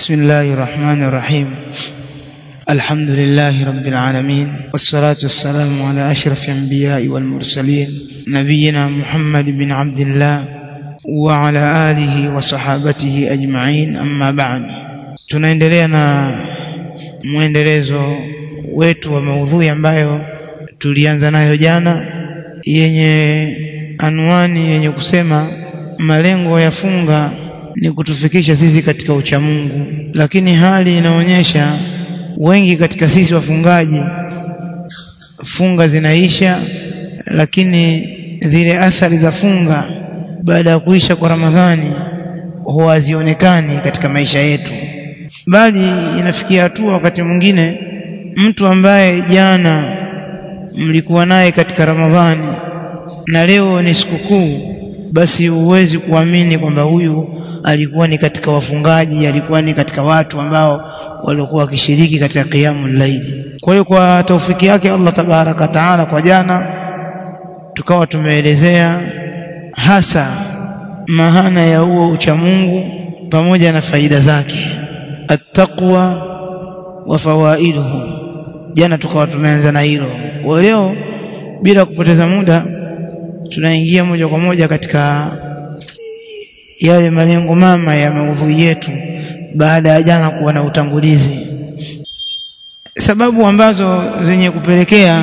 بسم الله الرحمن الرحيم الحمد لله رب العالمين والصلاة والسلام على أشرف الأنبياء والمرسلين نبينا محمد بن عبد الله وعلى آله وصحابته أجمعين أما بعد tunaendelea na mwendelezo wetu wa maudhui ambayo tulianza nayo jana yenye anwani yenye kusema malengo ya funga ni kutufikisha sisi katika uchamungu lakini hali inaonyesha wengi katika sisi wafungaji funga zinaisha lakini zile athari za funga baada ya kuisha kwa Ramadhani huwa hazionekani katika maisha yetu bali inafikia hatua wakati mwingine mtu ambaye jana mlikuwa naye katika Ramadhani na leo ni sikukuu basi huwezi kuamini kwamba huyu alikuwa ni katika wafungaji alikuwa ni katika watu ambao walikuwa wakishiriki katika qiyamul layli kwa hiyo kwa taufiki yake Allah tabaraka taala kwa jana tukawa tumeelezea hasa maana ya huo uchamungu pamoja na faida zake attaqwa wa fawaiduhu jana tukawa tumeanza na hilo kwa leo bila kupoteza muda tunaingia moja kwa moja katika yale malengo mama ya maudhui yetu baada ya jana kuwa na utangulizi sababu ambazo zenye kupelekea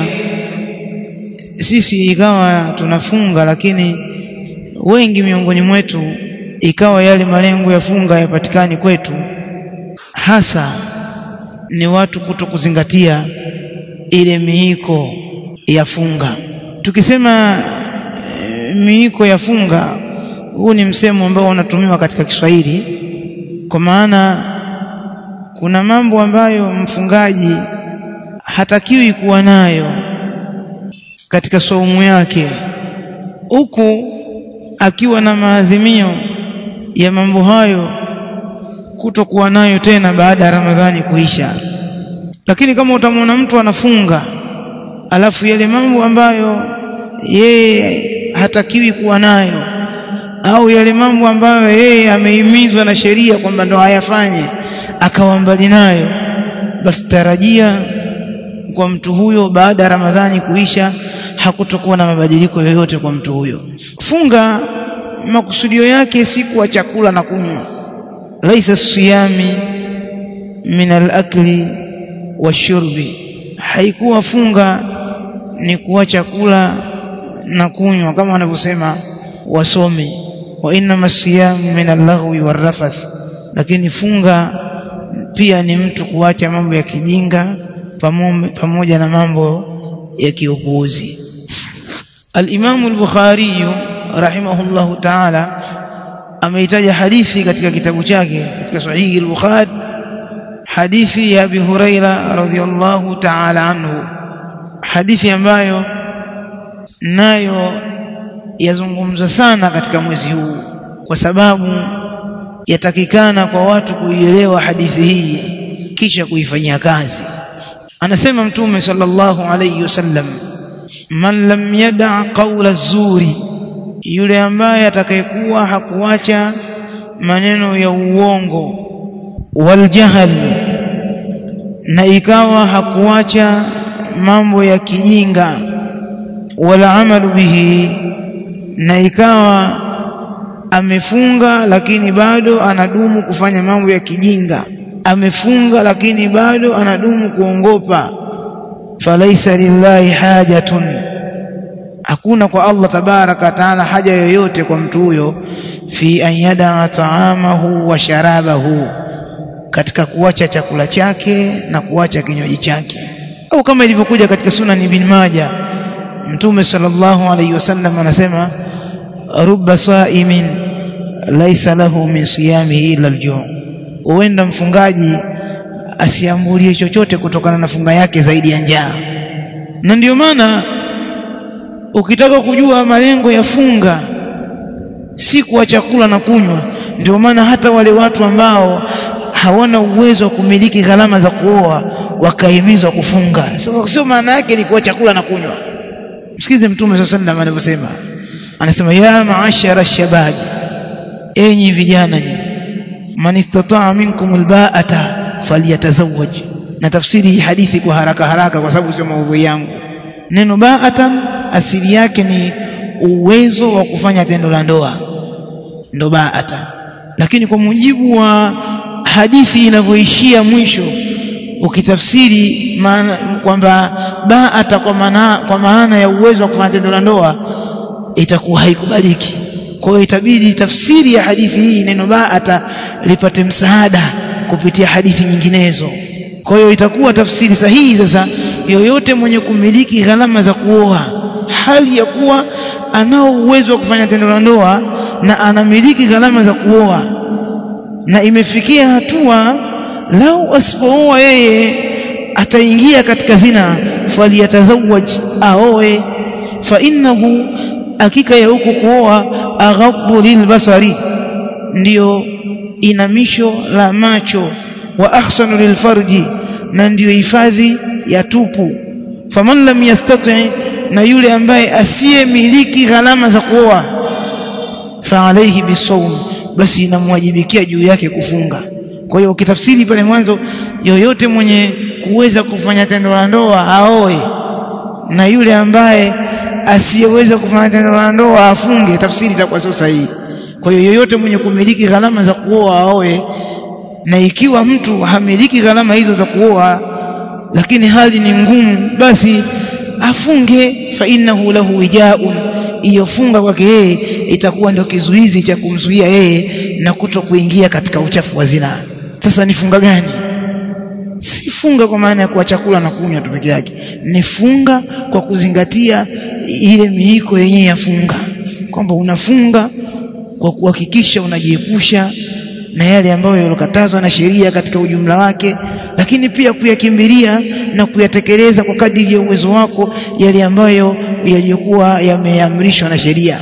sisi ikawa tunafunga lakini wengi miongoni mwetu ikawa yale malengo ya funga yapatikani kwetu hasa ni watu kuto kuzingatia ile miiko ya funga tukisema e, miiko ya funga huu ni msemo ambao unatumiwa katika Kiswahili kwa maana kuna mambo ambayo mfungaji hatakiwi kuwa nayo katika saumu yake huku akiwa na maadhimio ya mambo hayo kutokuwa nayo tena baada ya Ramadhani kuisha lakini kama utamwona mtu anafunga alafu yale mambo ambayo yeye hatakiwi kuwa nayo au yale mambo ambayo yeye amehimizwa na sheria kwamba ndo hayafanye akawa mbali nayo basi tarajia kwa mtu huyo baada ya Ramadhani kuisha hakutokuwa na mabadiliko yoyote kwa mtu huyo funga makusudio yake si kuwa chakula na kunywa laisa siyami min al-akli washurbi haikuwa funga ni kuwa chakula na kunywa kama wanavyosema wasomi wa inna siyam min al-laghwi war-rafath lakini funga pia ni mtu kuacha mambo ya kijinga pamoja na mambo ya kiupuuzi al-Imam al-Bukhari rahimahullahu ta'ala ameitaja hadithi katika kitabu chake katika sahihi al-Bukhari hadithi ya Abi Huraira radhiyallahu ta'ala anhu hadithi ambayo nayo yazungumzwa sana katika mwezi huu kwa sababu yatakikana kwa watu kuielewa hadithi hii kisha kuifanyia kazi anasema mtume sallallahu alayhi wasallam man lam yada qawla zuri yule ambaye atakayekuwa hakuacha maneno ya uongo waljahl na ikawa hakuacha mambo ya kijinga wala amalu bihi na ikawa amefunga lakini bado anadumu kufanya mambo ya kijinga amefunga lakini bado anadumu kuongopa falaisa lillahi hajatun hakuna kwa Allah tabaraka taala haja yoyote kwa mtu huyo fi an yada taamahu wa sharabahu katika kuacha chakula chake na kuacha kinywaji chake au kama ilivyokuja katika sunan ibn Majah mtume sallallahu alayhi wasallam anasema rubba saimin laisa lahu min siyamihi illa al-ju' huenda mfungaji asiambulie chochote kutokana na funga yake zaidi ya njaa na ndiyo maana ukitaka kujua malengo ya funga si kwa chakula na kunywa ndio maana hata wale watu ambao hawana uwezo wa kumiliki gharama za kuoa wakahimizwa kufunga sasa sio maana yake ni kwa chakula na kunywa msikize mtume sallallahu alaihi anavyosema anasema ya maashara shababi enyi vijana nyinyi man istata'a minkum alba'ata falyatazawwaj na tafsiri hii hadithi kwa haraka haraka kwa sababu sio maudhui yangu neno ba'atan asili yake ni uwezo wa kufanya tendo la ndoa ndo ba'ata lakini kwa mujibu wa hadithi inavyoishia mwisho ukitafsiri maana kwamba ba'ata kwa maana kwa maana ya uwezo wa kufanya tendo la ndoa itakuwa haikubaliki kwa hiyo itabidi tafsiri ya hadithi hii neno ba'ata lipate msaada kupitia hadithi nyinginezo kwa hiyo itakuwa tafsiri sahihi sasa yoyote mwenye kumiliki gharama za kuoa hali ya kuwa anao uwezo wa kufanya tendo la ndoa na anamiliki gharama za kuoa na imefikia hatua lau asipooa yeye ataingia katika zina faliyatazawaj aoe fa innahu hakika ya huko kuoa aghaddu lilbasari ndiyo inamisho la macho wa ahsanu lilfarji na ndiyo hifadhi ya tupu faman lam yastati na yule ambaye asiyemiliki gharama za kuoa fa alayhi bisawm basi inamwajibikia juu yake kufunga kwa hiyo ukitafsiri pale mwanzo yoyote mwenye kuweza kufanya tendo la ndoa aoe na yule ambaye asiyeweza kufanya tendo la ndoa afunge tafsiri itakuwa sio sahihi kwa hiyo yoyote mwenye kumiliki gharama za kuoa aoe na ikiwa mtu hamiliki gharama hizo za kuoa lakini hali ni ngumu basi afunge fa innahu lahu wijaun iyofunga kwake yeye itakuwa ndio kizuizi cha kumzuia yeye na kuto kuingia katika uchafu wa zina sasa ni funga gani si funga kwa maana ya kuwa chakula na kunywa tu peke yake ni funga kwa kuzingatia ile miiko yenyewe ya funga kwamba unafunga kwa kuhakikisha unajiepusha na yale ambayo yalokatazwa na sheria katika ujumla wake lakini pia kuyakimbilia na kuyatekeleza kwa kadiri ya uwezo wako yale ambayo yaliyokuwa yameamrishwa na sheria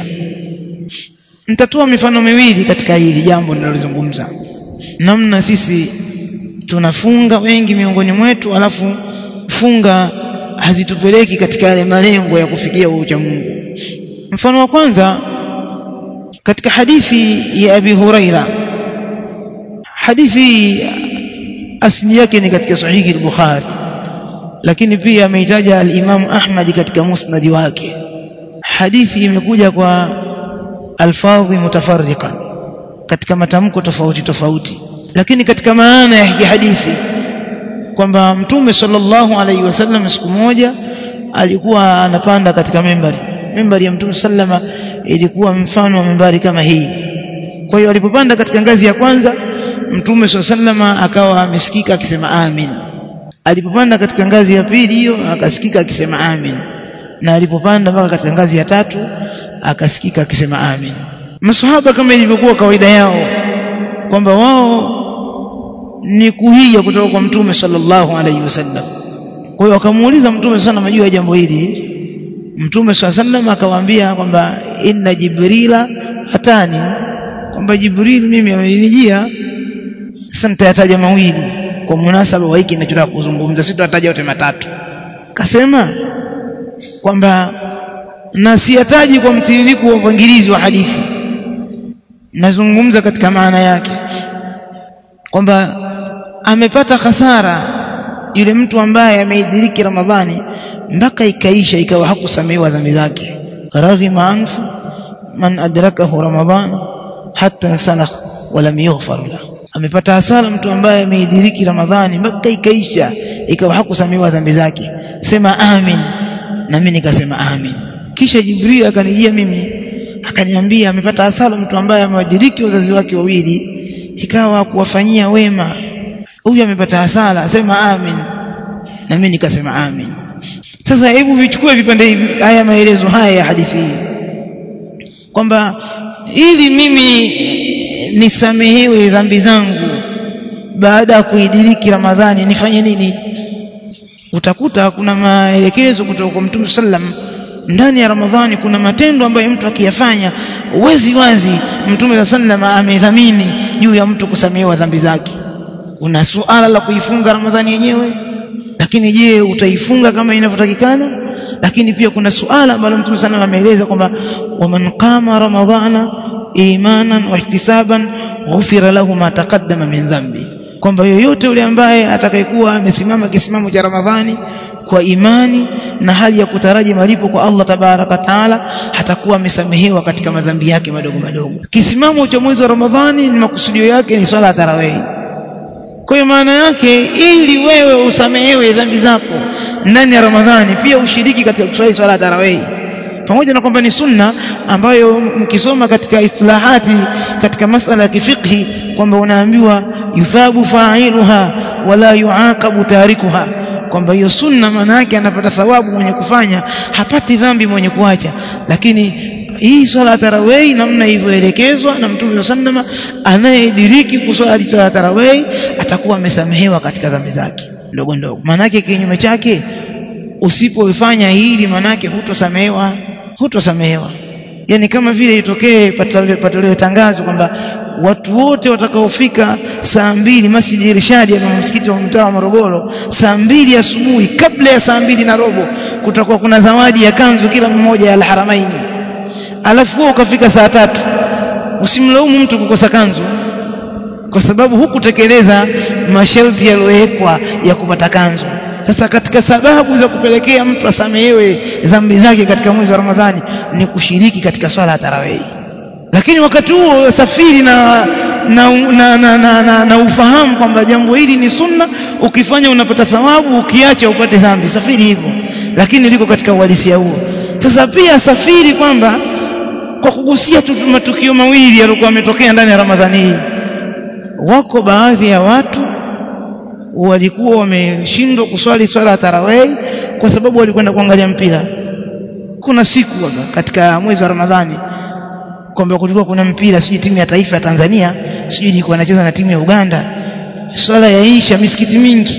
nitatoa mifano miwili katika hili jambo ninalozungumza namna sisi tunafunga wengi miongoni mwetu alafu funga hazitupeleki katika yale malengo ya kufikia ucha Mungu mfano wa kwanza katika hadithi ya Abi Huraira hadithi asili yake ni katika sahihi al-Bukhari lakini pia ameitaja al-Imam Ahmad katika musnad wake hadithi imekuja kwa alfadhi mutafarriqa katika matamko tofauti tofauti lakini katika maana ya hadithi kwamba mtume sallallahu alaihi wasallam siku moja alikuwa anapanda katika membari membari ya mtume sallama ilikuwa mfano wa membari kama hii kwa hiyo alipopanda katika ngazi ya kwanza mtume sallama akawa amesikika akisema amin alipopanda katika ngazi ya pili hiyo akasikika akisema amin na alipopanda mpaka katika ngazi ya tatu akasikika akisema amin masahaba kama ilivyokuwa kawaida yao kwamba wao ni kuhija kutoka kwa mtume sallallahu alaihi wasallam kwa hiyo wakamuuliza mtume sana majuu ya jambo hili mtume sallallahu alaihi wasallam akawaambia kwamba inna jibrila atani kwamba jibril mimi amenijia sasa nitayataja mawili kwa munasaba wa hiki ninachotaka kuzungumza sitataja yote matatu kasema kwamba na siyataji kwa mtiririko wa upangilizi wa hadithi nazungumza katika maana yake kwamba amepata hasara yule mtu ambaye ameidiriki Ramadhani mpaka ikaisha ikawa hakusamehewa dhambi zake raghima anfu man adrakahu Ramadhan hatta salakh walam yughfar lahu amepata hasara mtu ambaye ameidiriki Ramadhani mpaka ikaisha ikawa hakusamehewa dhambi zake sema amin na mimi nikasema amin kisha Jibril akanijia mimi akaniambia amepata hasara mtu ambaye amewadiriki wazazi wake wawili ikawa kuwafanyia wema huyu amepata hasara sema amin na mimi nikasema amin sasa hebu vichukue vipande hivi haya maelezo haya ya hadithi hii kwamba ili mimi nisamehewe dhambi zangu baada ya kuidiriki Ramadhani nifanye nini utakuta kuna maelekezo kutoka kwa Mtume sallam ndani ya Ramadhani kuna matendo ambayo mtu akiyafanya wazi wazi Mtume sallam amedhamini juu ya mtu kusamehewa dhambi zake kuna suala la kuifunga Ramadhani yenyewe lakini je utaifunga kama inavyotakikana lakini pia kuna suala ambalo Mtume sana ameeleza kwamba waman qama ramadhana imanan wa ihtisaban ghufira lahu ma taqaddama min dhambi kwamba yoyote yule ambaye atakayekuwa amesimama kisimamo cha Ramadhani kwa imani na hali ya kutaraji malipo kwa Allah tabaraka taala hatakuwa amesamehewa katika madhambi yake madogo madogo kisimamo cha mwezi wa Ramadhani ni makusudio yake ni swala ya tarawih kwa hiyo maana yake ili wewe usamehewe dhambi zako ndani ya Ramadhani pia ushiriki katika kuswali swala ya tarawih pamoja na kwamba ni sunna ambayo mkisoma katika istilahati katika masala ya kifiqhi kwamba unaambiwa yuthabu fa'iluha wala yuaqabu tarikuha kwamba hiyo sunna maana yake anapata thawabu mwenye kufanya hapati dhambi mwenye kuacha lakini hii swala ya tarawih namna ilivyoelekezwa na Mtume sallama anayediriki kuswali swala ya tarawih atakuwa amesamehewa katika dhambi zake ndogo ndogo maana yake kinyume chake usipoifanya hili maana yake hutosamehewa hutosamehewa yani kama vile itokee patolewe tangazo kwamba watu wote watakaofika saa mbili Masjid Irshadi ya msikiti wa mtaa wa Morogoro saa mbili asubuhi kabla ya saa mbili na robo kutakuwa kuna zawadi ya kanzu kila mmoja ya Al-Haramaini alafu wewe ukafika saa tatu usimlaumu mtu kukosa kanzu kwa sababu hukutekeleza masharti yaliyowekwa ya kupata kanzu sasa katika sababu za kupelekea mtu asamehewe dhambi zake katika mwezi wa Ramadhani ni kushiriki katika swala ya tarawih lakini wakati huo safiri na na, na, na, na, na, na ufahamu kwamba jambo hili ni sunna ukifanya unapata thawabu ukiacha upate dhambi safiri hivyo lakini liko katika uhalisia huo sasa pia safiri kwamba kwa kugusia tu matukio mawili yaliokuwa yametokea ndani ya Ramadhani hii wako baadhi ya watu walikuwa wameshindwa kuswali swala ya tarawih kwa sababu walikwenda kuangalia mpira kuna siku waga, katika mwezi wa Ramadhani kwamba kulikuwa kuna mpira sijui timu ya taifa ya Tanzania sijui ilikuwa inacheza na timu ya Uganda swala ya isha misikiti mingi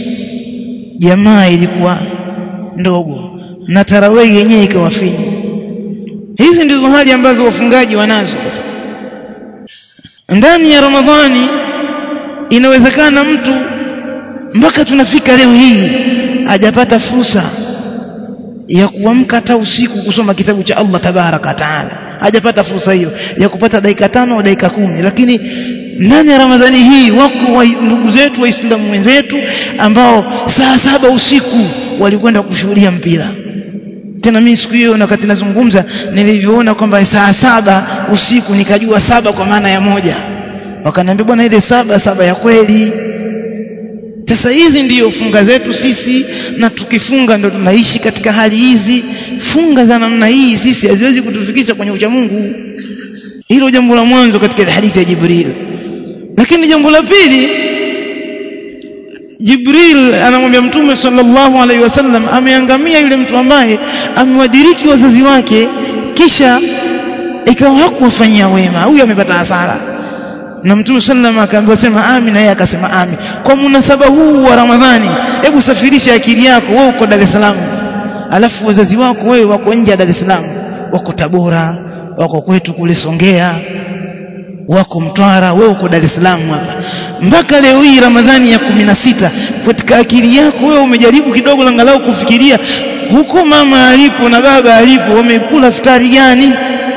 jamaa ilikuwa ndogo na tarawih yenyewe ikawa finyu hizi ndizo hali ambazo wafungaji wanazo sasa ndani ya Ramadhani inawezekana mtu mpaka tunafika leo hii hajapata fursa ya kuamka hata usiku kusoma kitabu cha Allah tabaraka taala hajapata fursa hiyo ya kupata dakika tano au dakika kumi lakini ndani ya Ramadhani hii wako wa ndugu zetu waislamu wenzetu ambao saa saba usiku walikwenda kushuhudia mpira tena mimi siku hiyo wakati nazungumza nilivyoona kwamba saa saba usiku nikajua saba kwa maana ya moja wakaniambia bwana ile saba saba ya kweli sasa hizi ndiyo funga zetu sisi na tukifunga ndo tunaishi katika hali hizi funga za namna hii sisi haziwezi kutufikisha kwenye ucha Mungu hilo jambo la mwanzo katika hadithi ya Jibril lakini jambo la pili Jibril anamwambia Mtume sallallahu alaihi wasallam ameangamia yule mtu ambaye amewadiriki wazazi wake kisha ikawa hakuwafanyia wema huyu amepata hasara na Mtume sallam akaambiwa sema amin na yeye akasema amin kwa munasaba huu wa Ramadhani hebu safirisha akili yako wewe uko Dar es Salaam alafu wazazi wako wewe wako nje ya Dar es Salaam wako Tabora wako kwetu kule Songea wako Mtwara wewe uko Dar es Salaam hapa mpaka leo hii Ramadhani ya kumi na sita katika akili yako wewe umejaribu kidogo angalau kufikiria huko mama alipo na baba alipo wamekula futari gani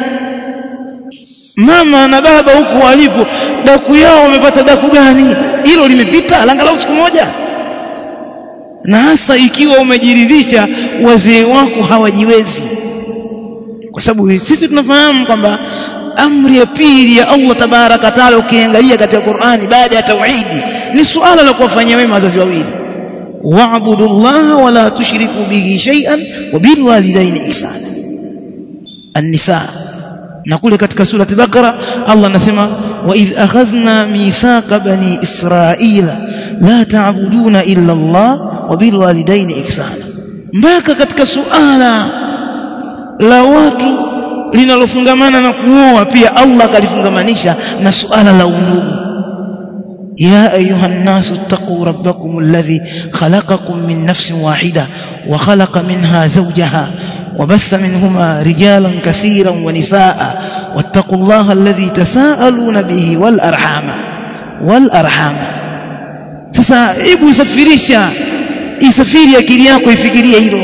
mama na baba huko walipo daku yao wamepata daku gani hilo limepita angalau siku moja na hasa ikiwa umejiridhisha wazee wako hawajiwezi kwa sababu sisi tunafahamu kwamba amri ya pili ya Allah tabaraka taala ukiangalia katika Qur'ani baada ya tauhidi ni suala la kuwafanyia wema wazazi wawili wa'budu Allah wa la tushriku bihi shay'an wa bil walidaini ihsana an-nisa na kule katika surati Bakara Allah anasema wa idh akhadhna mithaqa bani israila la ta'buduna illa Allah wa bil walidaini ihsana mpaka katika suala la watu linalofungamana na kuoa pia Allah akalifungamanisha na suala la undugu يا أيها الناس اتقوا ربكم الذي خلقكم من نفس واحدة وخلق منها زوجها وبث منهما رجالا كثيرا ونساء واتقوا الله الذي تساءلون به والأرحام والأرحام sasa hebu isafirisha isafiri akili yako ifikirie hilo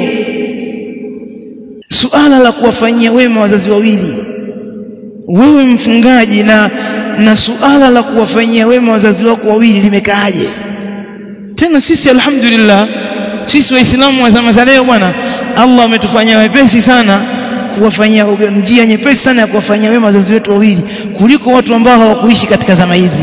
suala la kuwafanyia wema wazazi wawili wewe mfungaji na na suala la kuwafanyia wema wazazi wako wawili limekaaje tena sisi alhamdulillah sisi waislamu wa zama za leo bwana Allah ametufanyia wepesi sana kuwafanyia njia nyepesi sana ya kuwafanyia wema wazazi wetu wawili kuliko watu ambao hawakuishi katika zama hizi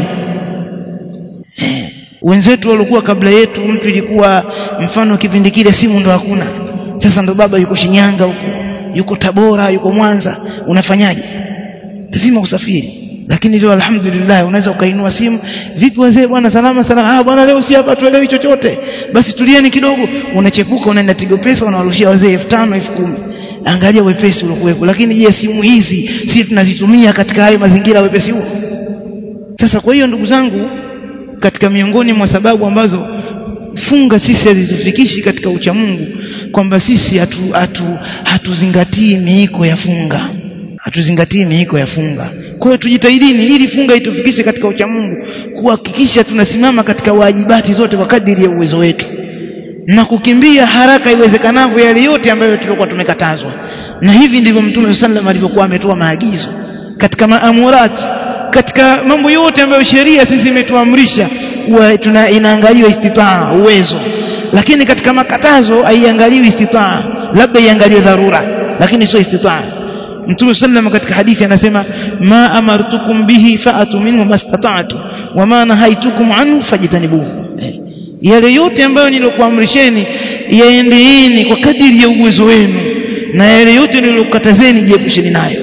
eh, wenzetu walikuwa kabla yetu mtu ilikuwa mfano kipindi kile simu ndo hakuna sasa ndo baba yuko Shinyanga huko yuko Tabora yuko Mwanza unafanyaje lazima usafiri lakini leo alhamdulillah unaweza ukainua simu vipi wazee bwana salama salama ah bwana leo si hapa tuelewi chochote basi tulieni kidogo unachepuka unaenda Tigo Pesa unawarushia wazee 5000 10000 angalia wepesi uliokuwepo lakini je simu hizi sisi tunazitumia katika hayo mazingira wepesi huo sasa kwa hiyo ndugu zangu katika miongoni mwa sababu ambazo funga sisi hazitufikishi katika ucha Mungu kwamba sisi hatu, hatu, hatuzingatii miiko ya funga hatuzingatii miiko ya funga kwa hiyo tujitahidini ili funga itufikishe katika ucha Mungu kuhakikisha tunasimama katika wajibati zote kwa kadiri ya uwezo wetu na kukimbia haraka iwezekanavyo yale yote ambayo tulikuwa tumekatazwa na hivi ndivyo mtume sallam alivyokuwa ametoa maagizo katika maamurati katika mambo yote ambayo sheria sisi imetuamrisha tuna inaangaliwa istitaa uwezo lakini katika makatazo haiangaliwi istitaa labda iangaliwe dharura lakini sio istitaa Mtume sallam katika hadithi anasema ma amartukum bihi fa'atu minhu mastata'tu wa ma nahaitukum anhu fajtanibuhu eh. yale yote ambayo nilokuamrisheni yaendeeni kwa kadiri ya uwezo wenu na yale yote nilokukatazeni jiepusheni nayo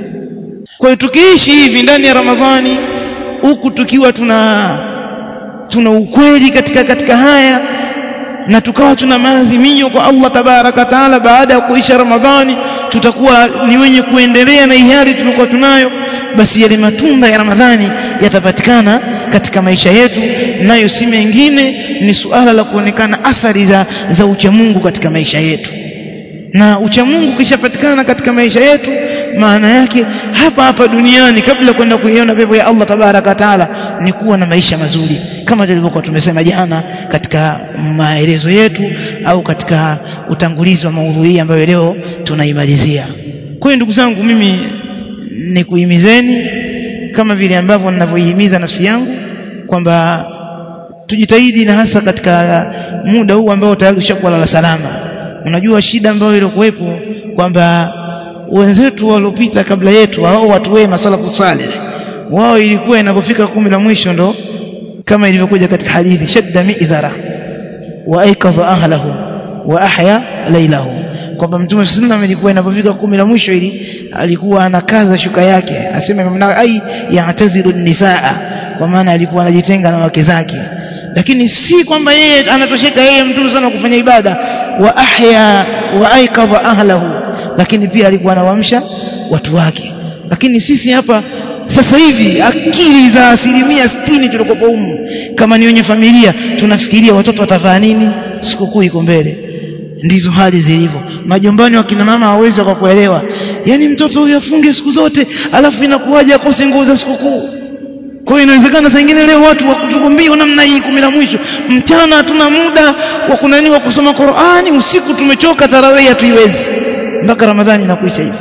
kwa hiyo tukiishi hivi ndani ya Ramadhani huku tukiwa tuna tuna ukweli katika katika haya na tukawa tuna maazimio kwa Allah tabaraka taala baada ya kuisha Ramadhani tutakuwa ni wenye kuendelea na ihari tulikuwa tunayo basi yale matunda ya Ramadhani yatapatikana katika maisha yetu nayo si mengine ni suala la kuonekana athari za, za uchamungu katika maisha yetu na uchamungu kishapatikana katika maisha yetu maana yake hapa hapa duniani kabla kwenda kuiona pepo ya Allah tabaraka taala ni kuwa na maisha mazuri kama tulivyokuwa tumesema jana katika maelezo yetu au katika utangulizi wa maudhui ambayo leo tunaimalizia kwa hiyo ndugu zangu mimi ni kuhimizeni kama vile ambavyo ninavyoihimiza nafsi yangu kwamba tujitahidi na hasa katika muda huu ambao tayari ushakuwa lala salama unajua shida ambayo ilikuwepo kwamba wenzetu waliopita kabla yetu hao watu wema salafu salih wao ilikuwa inapofika kumi la mwisho ndo kama ilivyokuja katika hadithi shadda mi'zara wa aikadha ahlahu wa ahya laylahu kwamba mtume sallam ilikuwa inapofika kumi la mwisho ili alikuwa anakaza shuka yake asema mna ai ya'tazilu nisaa kwa maana alikuwa anajitenga na wake zake lakini si kwamba yeye anatosheka yeye mtume sana kufanya ibada wa ahya wa aikadha ahlahu lakini pia alikuwa anawaamsha watu wake lakini sisi hapa sasa hivi akili za asilimia sitini tulikopo humu kama ni wenye familia tunafikiria watoto watavaa nini sikukuu iko mbele ndizo hali zilivyo majumbani wakina mama hawawezi wakakuelewa yani mtoto huyu afunge siku zote alafu inakuwaje akose nguo za sikukuu kwa hiyo inawezekana saa ingine leo watu wakutukumbia namna hii kumi la mwisho mchana hatuna muda wa kunani wa kusoma Qur'ani usiku tumechoka tarawih hatuiwezi mpaka Ramadhani inakuisha hivyo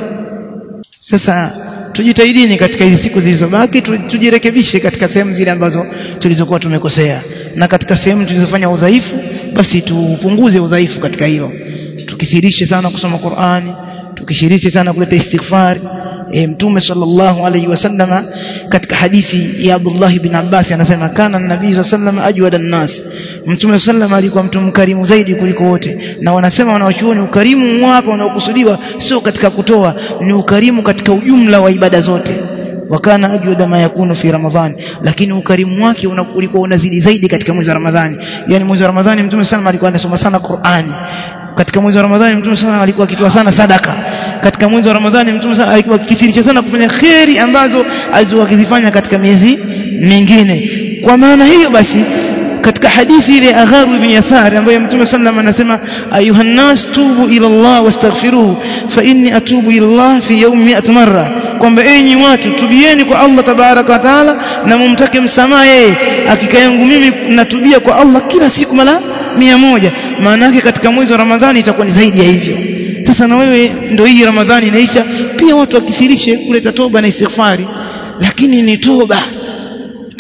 sasa tujitahidini katika hizi siku zilizobaki tujirekebishe katika sehemu zile ambazo tulizokuwa tumekosea na katika sehemu tulizofanya udhaifu basi tupunguze udhaifu katika hilo tukithirishe sana kusoma Qur'ani tukishirishe sana kuleta istighfar e, mtume sallallahu alayhi wasallama katika hadithi ya Abdullah ibn Abbas anasema kana nabii sallallahu ajwada nas mtume sallallahu alikuwa mtu mkarimu zaidi kuliko wote na wanasema wanawachuoni ukarimu hapa unaokusudiwa sio katika kutoa ni ukarimu katika ujumla wa ibada zote wakana ajwada ma yakunu fi ramadhani lakini ukarimu wake ulikuwa unazidi zaidi katika mwezi wa ramadhani yani mwezi wa ramadhani mtume sallallahu alikuwa anasoma sana Qur'ani katika mwezi wa ramadhani mtume sallallahu alikuwa akitoa sana sadaka katika mwezi wa ramadhani mtume sallallahu alikuwa akithirisha sana kufanya kheri ambazo alizokuwa akizifanya katika miezi mingine kwa maana hiyo basi katika hadithi ile Agharu ibn Yasar ambayo Mtume sallam anasema ayuha nas tubu ila Allah wastaghfiruhu fa inni atubu ila Allah fi yawmi 100 marra kwamba enyi watu tubieni kwa Allah tabaraka wa taala na mumtake msamaha yeye hakika yangu mimi natubia kwa Allah kila siku mara mia moja maana yake katika mwezi wa Ramadhani itakuwa ni zaidi ya hivyo sasa na wewe ndio hii Ramadhani inaisha pia watu wakithirishe kuleta toba na istighfari lakini ni toba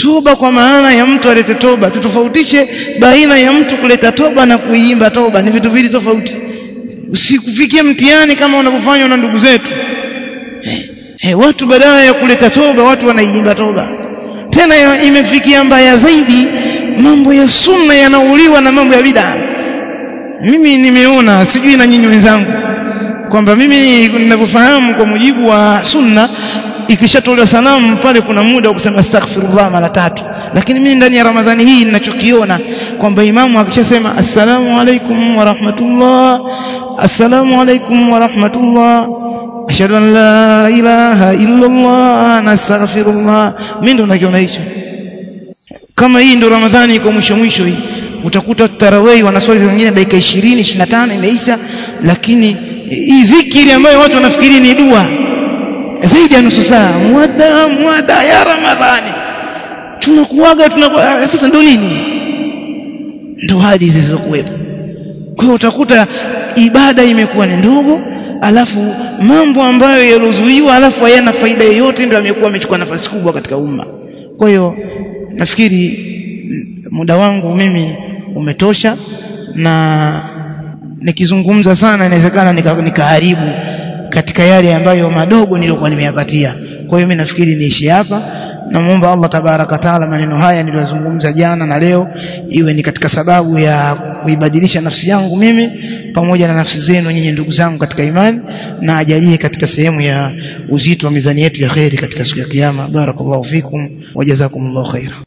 toba kwa maana ya mtu alete toba tutofautishe baina ya mtu kuleta toba na kuiimba toba ni vitu viwili tofauti usikufikie mtihani kama unavyofanywa na ndugu zetu hey, hey, watu badala ya kuleta toba watu wanaiimba toba tena ya, imefikia mbaya zaidi mambo ya sunna yanauliwa na mambo ya bid'a mimi nimeona sijui na nyinyi wenzangu kwamba mimi ninavyofahamu kwa mujibu wa sunna ikishatolewa salamu pale kuna muda wa kusema astaghfirullah mara tatu lakini mimi ndani ya ramadhani hii ninachokiona kwamba imamu akishasema assalamu alaikum wa rahmatullah assalamu alaikum wa rahmatullah ashhadu an la ilaha illa allah nastaghfirullah mimi ndo nakiona hicho kama hii ndo ramadhani iko mwisho mwisho hii utakuta tarawih wanaswali wengine dakika 20 25 imeisha lakini hii zikiri ambayo watu wanafikiri ni dua zaidi ya nusu saa mwada mwada ya ramadhani tunakuaga tunakuwa sasa ndo nini ndo hadi zilizokuwepo kwa hiyo utakuta ibada imekuwa ni ndogo alafu mambo ambayo yalozuiwa alafu hayana faida yoyote ndio amekuwa amechukua nafasi kubwa katika umma kwa hiyo nafikiri muda wangu mimi umetosha na nikizungumza sana inawezekana nikaharibu nika katika yale ambayo madogo nilikuwa nimeyapatia kwa hiyo mimi nafikiri niishi hapa namuomba Allah tabaraka taala maneno haya niliyozungumza jana na leo iwe ni katika sababu ya kuibadilisha nafsi yangu mimi pamoja na nafsi zenu nyinyi ndugu zangu katika imani na ajalie katika sehemu ya uzito wa mizani yetu ya kheri katika siku ya kiyama barakallahu fikum wa jazakumullahu khaira